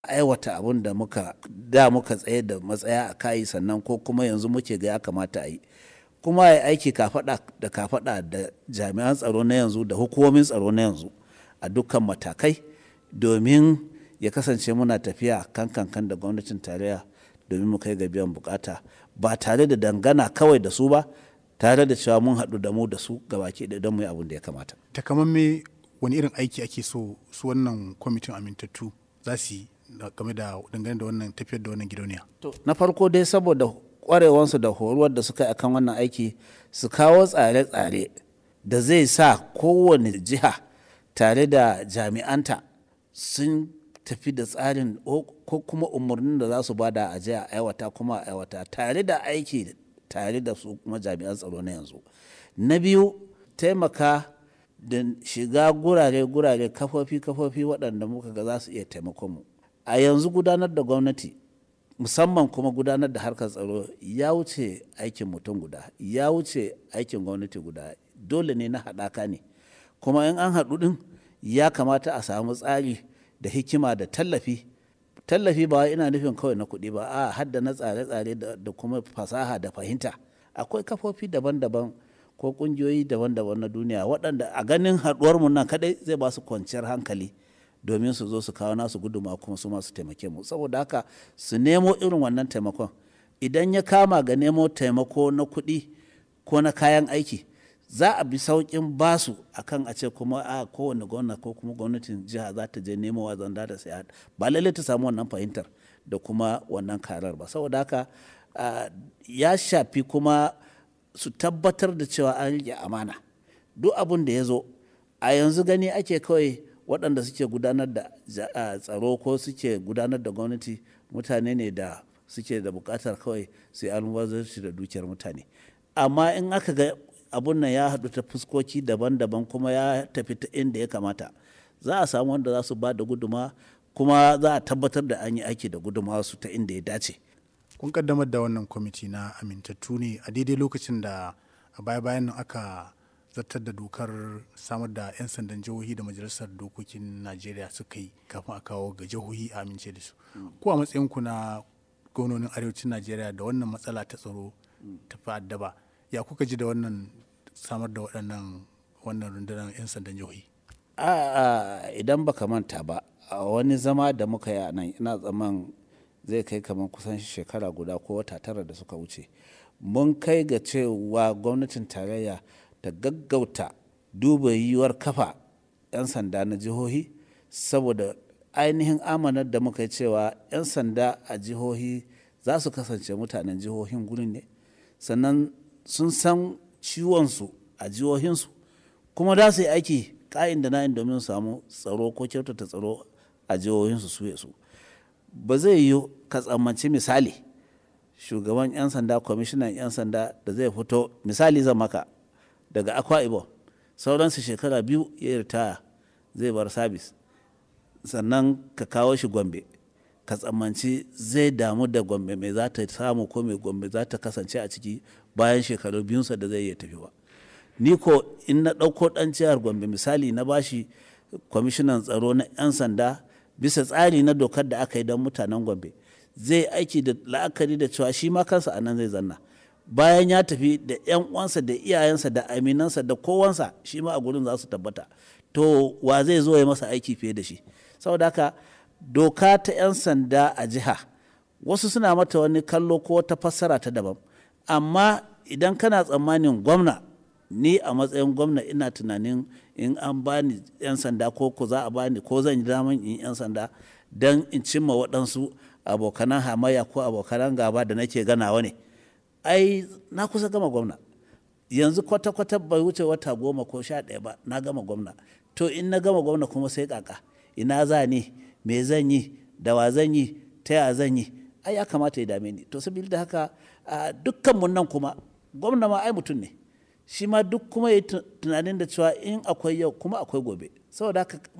aiwata abin da muka da muka tsaye da matsaya a kayi sannan ko kuma yanzu muke ga ya kamata a yi kuma ya aiki kafaɗa da kafaɗa da jami'an tsaro na yanzu da hukumomin tsaro na yanzu a dukkan matakai domin ya kasance muna tafiya kan kankan da gwamnatin tarayya domin mu kai ga biyan bukata ba tare da dangana kawai da su ba tare da cewa mun haɗu da mu da su gabaki da don mu yi abin da ya kamata. takamamme wani irin aiki ake so su wannan kwamitin amintattu za su yi game da dangane da wannan tafiyar da wannan gidauniya. na farko dai saboda kwarewansu da horuwar da suka yi akan wannan aiki su kawo tsare-tsare da zai sa kowane jiha tare da jami'anta sun tafi da tsarin ko kuma umarnin da za su bada a jiya aiwata kuma a aiwata tare da aiki tare da su kuma jami'an tsaro na yanzu na biyu taimaka da shiga gurare-gurare kafofi-kafofi waɗanda muka ga za su iya taimakon mu a yanzu gudanar da gwamnati musamman kuma gudanar da harkar tsaro ya wuce aikin mutum guda ya wuce aikin gwamnati guda dole ne na haɗaka ne kuma in an haɗu ɗin ya kamata a samu tsari da hikima da tallafi tallafi ba ina nufin kawai na kuɗi ba a hadda na tsare-tsare da kuma fasaha da fahimta akwai kafofi daban-daban ko ƙungiyoyi daban-daban na duniya waɗanda a ganin haɗuwarmu nan kaɗai zai ba su kwanciyar hankali domin su zo su kawo nasu guduma kuma su masu taimake mu saboda haka su nemo irin wannan taimakon idan ya kama ga nemo taimako na kuɗi ko na kayan aiki za a bi sauƙin basu akan a ce kuma a kowane gwamna ko kuma gwamnatin jiha za ta je nemo wa zanda da sai ba lallai ta samu wannan fahimtar da kuma wannan karar ba saboda haka ya shafi kuma su tabbatar da cewa an rike amana duk abin da ya zo a yanzu gani ake kawai waɗanda suke gudanar da tsaro ko suke gudanar da gwamnati mutane ne da suke da buƙatar kawai su yi almubazarci da dukiyar mutane amma in aka ga abun nan ya haɗu ta fuskoki daban-daban kuma ya tafi ta inda ya kamata za a samu wanda za su ba da guduma kuma za a tabbatar da an yi aiki da guduma su ta inda ya dace kun kaddamar da wannan kwamiti na amintattu ne a daidai lokacin da a baya-bayan nan aka zartar da dokar samar da 'yan sandan jihohi da majalisar dokokin najeriya suka yi kafin a kawo ga jihohi a amince da su ko a matsayinku na gwamnonin arewacin najeriya da wannan matsala ta tsaro ta fa'addaba ya kuka ji da wannan samar da waɗannan wannan rundunar 'yan sandan jihohi a idan baka manta ba a wani zama da muka yi a nan ina tsaman zai kai kamar kusan shekara guda ko wata tara da suka wuce mun kai ga cewa gwamnatin tarayya ta gaggauta duba yiwuwar kafa 'yan sanda na jihohi saboda ainihin amanar da muka yi cewa 'yan sanda a jihohi za su kasance mutanen jihohin gurin ne sannan sun san ciwonsu a jihohinsu kuma za su yi aiki ka'in da na'in domin samu tsaro ko kyautata tsaro a jihohinsu su su ba zai yi ka tsammanci misali shugaban 'yan sanda kwamishinan 'yan sanda da zai fito misali zan maka daga akwa ibom sauransu shekara biyu ya ritaya zai bar sabis sannan ka kawo shi gombe ka tsammanci zai damu da gombe mai za ta samu ko mai gombe za ta kasance a ciki bayan shekaru biyunsa da zai iya tafi ba ni ko in na ɗauko ɗan jihar gombe misali na bashi kwamishinan tsaro na 'yan sanda bisa tsari na dokar da aka yi don mutanen gombe zai aiki da la'akari da cewa shi ma kansa a nan zai zanna bayan ya tafi da 'yan uwansa da iyayensa da aminansa da kowansa shi ma a gurin za su tabbata to wa zai zo ya masa aiki fiye da shi saboda haka doka ta 'yan sanda a jiha wasu suna mata wani kallo ko wata fassara ta daban amma idan kana tsammanin gwamna ni a matsayin gwamna ina tunanin in an bani 'yan sanda ko ko za a bani ko zan yi daman in 'yan sanda don in cimma waɗansu abokanan hamayya ko abokanan gaba da nake ganawa ne ai na kusa gama gwamna yanzu kwata-kwata bai wuce wata goma ko sha ɗaya ba na gama gwamna to in na gama gwamna kuma sai kaka ina za ni me zan yi da wa zan yi ta ya zan yi ai ya kamata ya dame ni to saboda da haka dukkan mun nan kuma gwamna ma ai mutum ne shi ma duk kuma ya tunanin da cewa in akwai yau kuma akwai gobe saboda haka